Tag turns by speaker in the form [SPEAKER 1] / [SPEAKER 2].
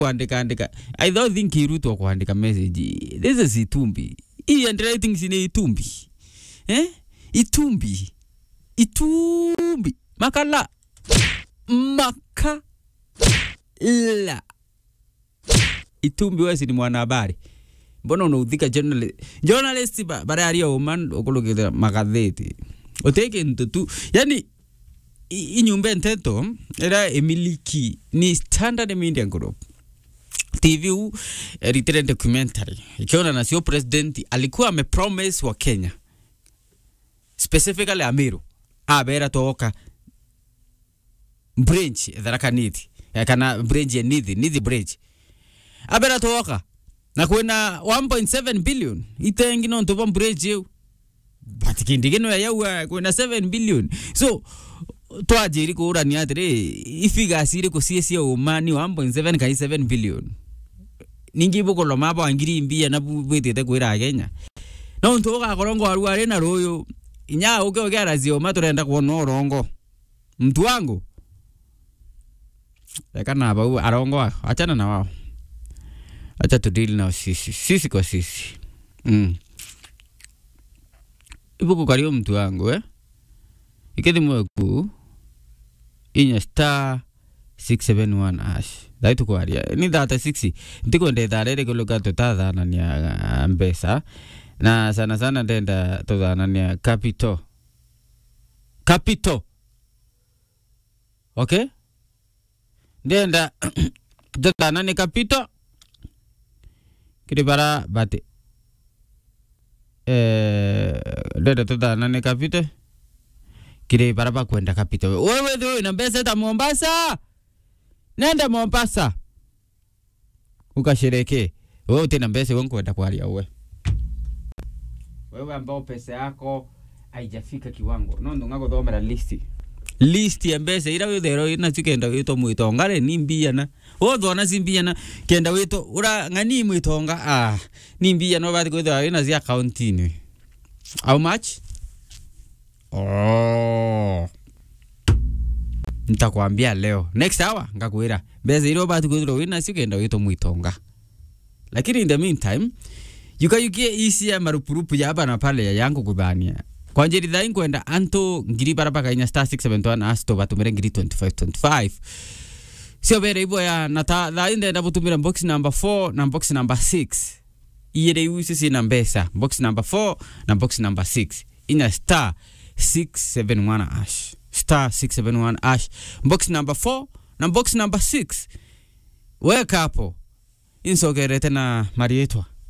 [SPEAKER 1] kuandika andika i don't think irutwa kuandika message this is itumbi hii handwriting sine itumbi eh itumbi itumbi makala makala itumbi wesi ni mwanahabari mbona unaudhika journalist journalist ba- bara aria uman ukulukithira magatheti uteke ntu tu yani i- inyumba nteto ira emiliki ni standard media group tv huu eh, written documentary ikiona na sio president alikuwa amepromise wa kenya specifically amiru abera toka branch tharaka nithi Eh, kana branch ya nithi nithi branch abera toka na kwina 1.7 billion itengi no ntoba branch eu but kindi kino ya yaua kwina 7 billion so twajiri kurania atiri ifigasi iriku cie cia umani 1.7 kai 7 billion ningi bukolwa maba ngiri mbia na bwitite kwira kenya no ntu ugakorwo ngwaru ari na ruyu inya uke ukiarazio ma turenda kuona urongo mtu wangu reka na bau arongo wao achana na wao acha tudili nao sisi sisi kwa sisi mm. ibuku kario mtu wangu eh ikithi mweku inya star 671 ash thaitu kwaria ni thata 6 ndikwenda itharä kuluka tutathanania mbeca na sana sana ndenda tuthanania capital capital okay ndenda tuthananie capital kiri bara bati eh ndenda tuthananie capital kiri bara bakwenda capital wewe thio ina mbeca ta Mombasa nenda Mombasa ukashereke wewe utina mbeca wewe kwenda kwaria we wewe ambao pesa yako haijafika kiwango no ndo ngaguthomera listi list ya mbeca ira withero ina cikenda witwo mwitonga re ni mbia na wothona ci mbia na kenda witwo ura ng'ani mwitonga ah ni mbia no bathi kwithira ina cia account-ini how much oh nitakwambia leo next hour ngakwira mbeca iria ubati kwithirwo wina cio kenda witwo mwitonga lakini in the meantime yukayukie isia marupurupu ya hapa na pale ya yangu kubania kwa njeri thai nkwenda anto ngiri baraba kainya star 671 asto batumire ngiri 2525 sio bere ibo ya na ta thai ndenda butumira box number 4 na box number 6 iyere iu sisi na mbesa box number 4 na box number 6 inya star 671 ash star 671 ash box number 4 na box number 6 weka hapo insogerete na marietwa